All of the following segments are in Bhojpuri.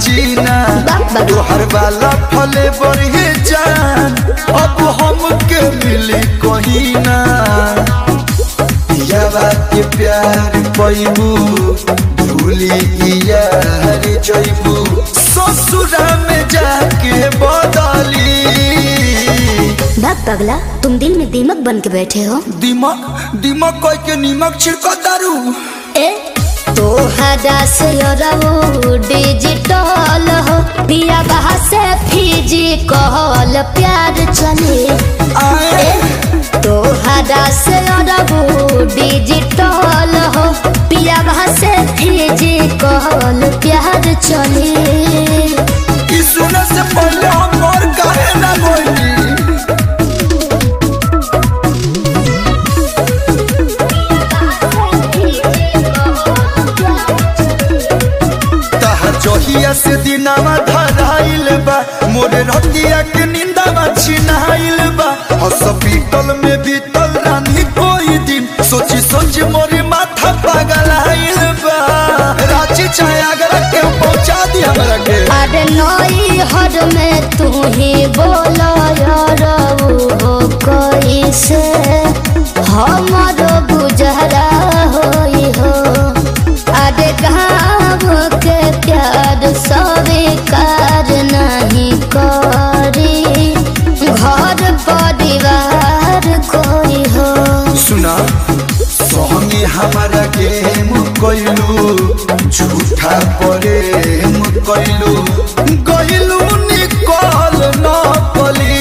जीना बाप बाप। तोहर वाला फले बढ़े जान अब हमके मिली कहीं ना पियावा के प्यार पैबू भूली यार जैबू ससुरा में जाके बदली भाग पगला तुम दिल में दीमक बन के बैठे हो दिमक दिमक कह के नीमक छिड़क दारू ए तोहरा से रहो डिजिटल हो पिया बहा से फिजिकल प्यार चले आए तोहरा से रहो डिजिटल हो पिया बहा से फिजिकल प्यार चले ई सुने से पहले हम और काहे ना बोली तहर जहिया से दिनावा धराइल बा मोरे रतिया के निंदावा छिनाइल बा हॉस्पिटल में बीतल रानी कोई दिन सोची सोची मोरे माथा पागल आइल बा रांची चाहे आगरा के पहुंचा दी हमरा के अरे नई हर में तू ही बोलो यार हो कैसे हमारो गुजरा होई हो अरे गाँव के प्यार स्वीकार नहीं करी घर परिवार कोई हो सुना सोहनी हमारा गेम कोइलू झूठा प्रेम कोइलू गइलू निकल न पली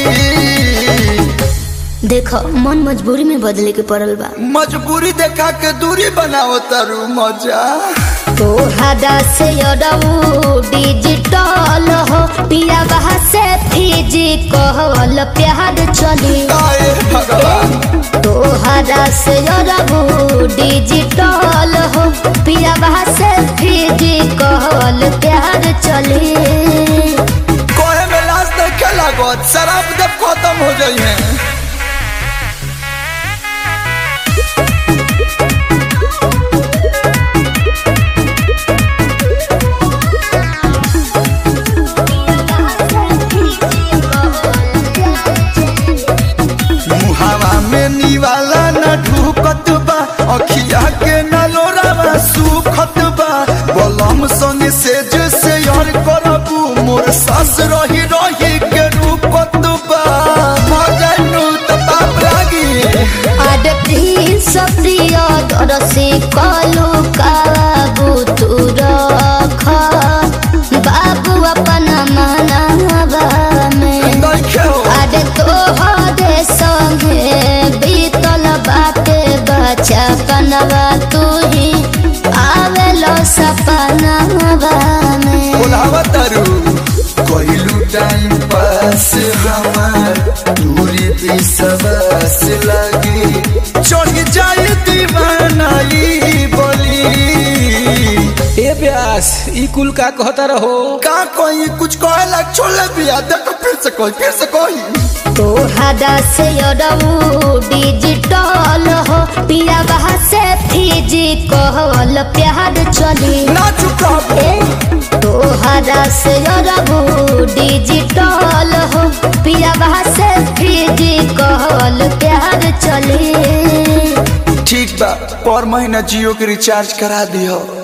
देखो मन मजबूरी में बदले के पड़ल बा मजबूरी देखा के दूरी बनाओ तारू मजा तोहरा से अरऊ डिजिटल हो पिया बहा से फिजिकल प्यार चली आए भगवान तोहरा से अरऊ डिजिटल हो पिया बहा से फिजिकल प्यार चली कोहे में लाश देखे लागत शराब जब खत्म हो जाई है मुहावा में निवाला न ढूकत बा अखिया के न लोरावा सुखत बा बलम संग से जैसे यार करबू मोर सास रही रही के रूपत बा मजनू त पाप लागी आड प्रिंस प्रिय दरसी कलु काबू तू रख बाबू अपन मनावा में नइखे हो अरे तोहरे संगे बीतल बाटे बचपनवा तू ही आवेलो सपनवा में बोलावा तारू कोइलू टाइम पास हमार दूरी विश्वास लगी चढ़ जाए दीवानाई बोली ए प्यास ई कुल का कहता रहो का कोई कुछ कहे लग छोड़े बिया देखो फिर से कोई फिर से कोई तोहरा से अरऊ डिजिटल हो पिया बहा से फिजिकल प्यार चली ना चुका ए तोहरा से अरऊ डिजिटल हो पिया बहा से फिजिकल प्यार चली ठीक बा पर महीना जियो के रिचार्ज करा दियो